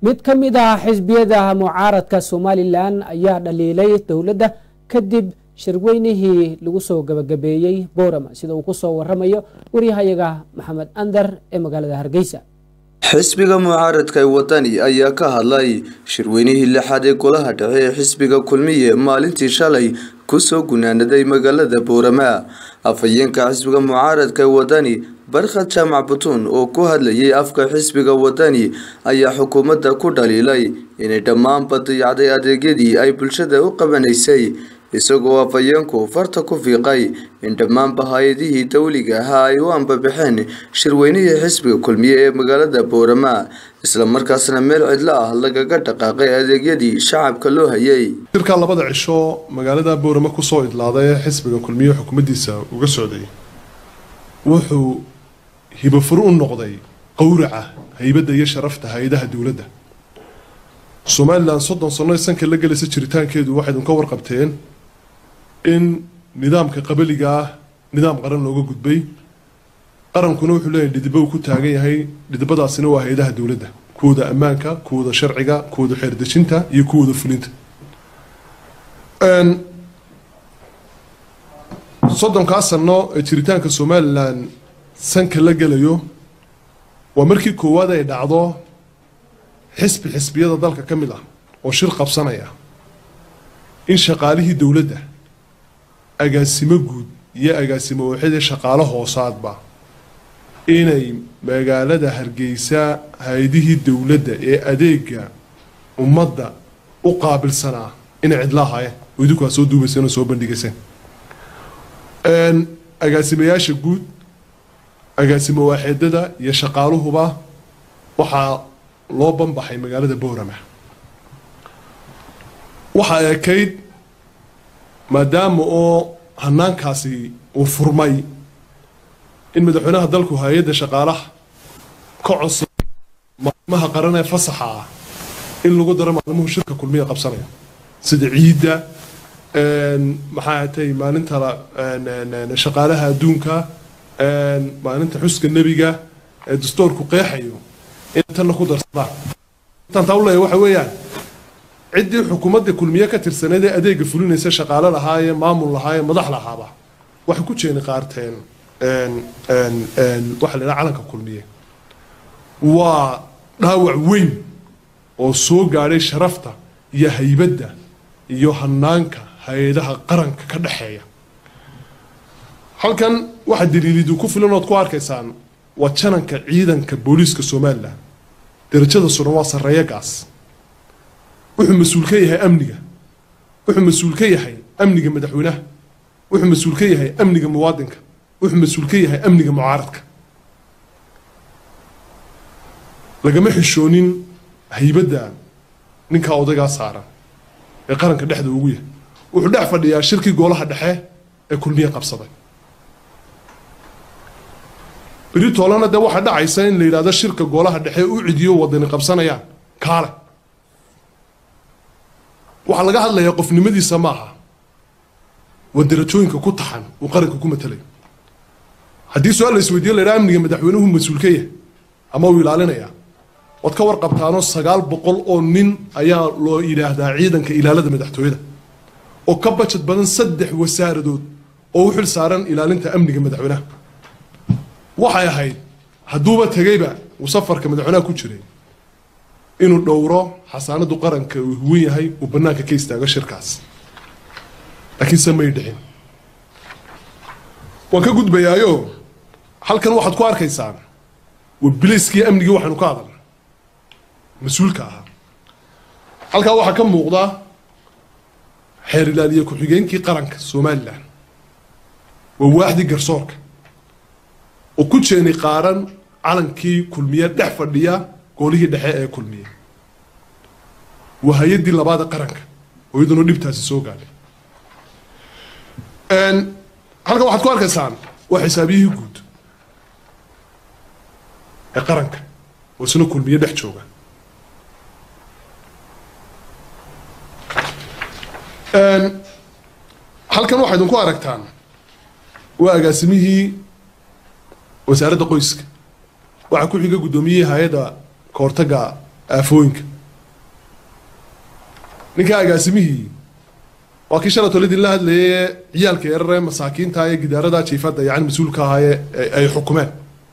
mid ka mid ah xisbiyada mucaaradka somalilan ayaa dhaliilay dowladda kadib shirweynihii lagu soo gabagabeeyey boorama sida uu ku soo waramayo waryahayaga maxamed andar ee magaalada hargeysa xisbiga mucaaradka ee wadani ayaa ka hadlay shirweynihii lixaad ee golaha dhexe ee xisbiga kulmiye maalintii shalay kusoo gunaanaday magaalada boorama afhayeenka xisbiga mucaaradka ee wadani barkhad jaamac butuun oo ku hadlayay afka xisbiga wadani ayaa xukuumadda ku dhaliilay inay dhammaanba dayacday adeegyadii ay bulshada u qabanaysay isagoo afhayeenku farta ku fiiqay in dhammaanba hay-adihii dowliga ahaa ay u ambabaxeen shirweynihii xisbiga kulmiye ee magaalada boorama islamarkaasna meel cidlo ah lagaga dhaqaaqay adeegyadii shacabka loo hayay shirkaa labada cisho magaalada boorama kusoo idlaaday ee xisbiga kulmiye xukuumaddiisa uga socday wuxuu hibafur u noqday qowraca haybadda iyo sharafta hay-adaha dowladda somalilan soddon sano sanka la gelaysa jiritaankeedu waxay idinka warqabteen in nidaamka qabaliga ah nidaam qaran looga gudbay qarankuna wuxuu leeyahay dhidibo uu ku taagan yahay dhidibadaasina waa hay-adaha dowladda kuwooda ammaanka kuwooda sharciga kuwooda xeerdejinta iyo kuwooda fulinta soddonkaa sano ee jiritaanka somalilan sanka la gelayo waa markii koowaad ay dhacdo xisbi xisbiyada dalka ka mid ah oo shir qabsanaya in shaqaalihii dowladda agaasimo guud iyo agaasimo waaxidee shaqaalo hoosaadba inay magaalada hargeysa hay-adihii dowladda ee adeega ummadda u qaabilsanaa inay cidla ahaayeen oo idinku aad soo duubayseen oo soo bandhigayseen agaasimayaasha guud agaasimo waaxeedada iyo shaqaaluhuba waxaa loo banbaxay magaalada boorama waxaa ekayd maadaama oo hanaankaasi uu furmay in madaxweynaha dalku hay-adda shaqaalaha ka codsa maalmaha qaran ee fasaxa ah in lagu daro maalmuhu shirka kulmiya qabsanaya sida ciidda maxaa atay maalinta shaqaalaha adduunka maalinta xuska nebiga ee dastoorku qeexayo inay tanna ku darsadaan intaan taa u leeyahay waxa weeyaan ciddii xukuumadda kulmiye ka tirsaneed ee adeega fulinaysa shaqaale lahaayee maamul lahaayee madax lahaaba waxay ku jeeni qaarteen waxa la yidhaha calanka kulmiye waa dhaawac weyn oo soo gaadhay sharafta iyo haybadda iyo hanaanka hay-adaha qaranka ka dhexeeya halkan waxaa daliilidu ku filan ood ku arkaysaan waa jananka ciidanka booliiska somalilan darajada suran waa sarreeya gaas wuxuu mas-uul ka yahay amniga wuxuu mas-uul ka yahay amniga madaxweynaha wuxuu mas-uul ka yahay amniga muwaadinka wuxuu mas-uul ka yahay amniga mucaaradka lagama xishoonin haybadda ninkaa odagaa saaran ee qaranka dhexda ugu yahay wuxuu dhex fadhiyaa shirkii goolaha dhexe ee kulmiye qabsaday beri toolana dee waxaa dhacaysa in la yidhahdo shirka goolaha dhexe u cidiyo wadani qabsanayaan kaale waxaa laga hadlayaa qofnimadiisa maaha waa darajooyinka ku taxan uu qaranka ku matalayo haddii su-aal la isweydiyo la yidhaha amniga madaxweynuhu mas-uul ka yahay ama uu ilaalinayaa waad ka warqabtaanoo sagaal boqol oo nin ayaa loo yidhaahdaa ciidanka ilaalada madaxtooyada oo ka bajad badan saddex wasaaradood oo u xil saaran ilaalinta amniga madaxweynaha waxay ahayd hadduuba tegayba uu safarka madaxweynaha ku jiray inuu dhowro xasaanadu qaranka uu huwan yahay uu bannaanka ka istaago shirkaas laakiinse may dhicin waan ka gudbayaayo halkan waxaad ku arkaysaan waa biliskii amnigii waxaynu ka hadalna mas-uulka ahaa halkaa waxaa ka muuqda xeer ilaaliye ku-xigeenkii qaranka somalilan waa waaxdii garsoorka oo ku jeeni qaaran calankii kulmiye dhex fadhiya goolihii dhexe ee kulmiye waa hay-addii labaada qaranka oo iyaduna dhibtaasi soo gaadhay halkan waxaad ku arkaysaan waa xisaabiyihii guud ee qaranka oo isna kulmiye dhex jooga halkan waxaa idinku aragtaan waa agaasimihii wasaaradda qoyska waxaa ku xiga guddoomiyihii hay-adda kahortaga aafooyinka ninka agaasimihii waa kii shala tole idinla hadlayay ciyaalka yararee masaakiinta ee gidaarada jiifadda yani mas-uulka ahaayee ay xukumeen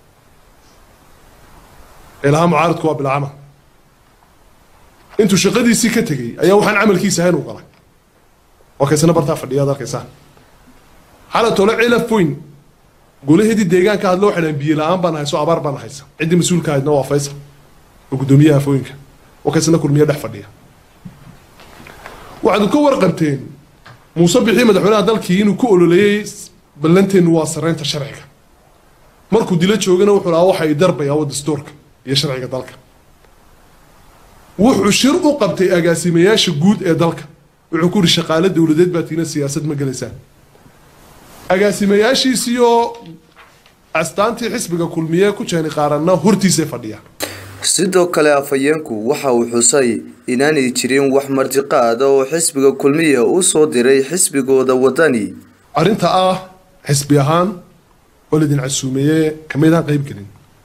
ee lahaa mucaaradku waa bilcamal intuu shaqadiisii ka tegey ayaa waxaan camalkiisa ahayn u galay waa kaysana bartaa fadhiya ad arkaysaan xala tole cilaf weyn golaheedii deegaanka hadlo waxay dhahan biyo la-aan baan hayso abaar baan haysa ciddii mas-uulka ahaydna waa faysal oo guddoomiyaha afooyinka waa kaysana kulmiye dhex fadhiya waxaad ka warqabteen muuse bixii madaxweynaha dalkii inuu ku ololeeyey ballanteennu waa saraynta sharciga markuu dilo joogana wuxuu lahaa waxa ay darbayaa waa dastuurka iyo sharciga dalka wuxuu shir u qabtay agaasimayaasha guud ee dalka wuxuu ku yidhi shaqaale dowladeed baa tiina siyaasad ma gelaysaan agaasimayaashiisiioo astaantii xisbiga kulmiye ku jeeni qaaranna hortiisay fadhiyaan sidoo kale afhayeenku waxa uu xusay inaanay jirin wax martiqaada oo xisbiga kulmiya u soo diray xisbigooda wadani arrinta ah xisbi ahaan oo laydin casuumeeye kamaydaan qayb gelin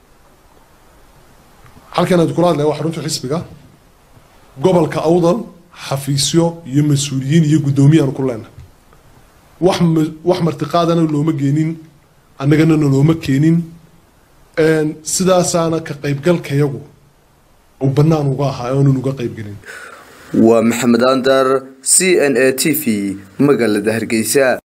halkan aad kula hadlaya waa xarunta xisbiga gobolka awdal xafiisyo iyo mas-uuliyiin iyo guddoomiyaanu ku leenahay wax wax martiqaadana looma geenin annagana nalooma keenin sidaasaana ka qaybgalkayagu uu bannaan uga ahaa aanun uga qaybgelin waa maxamed andar c n a t v magaalada hargeysa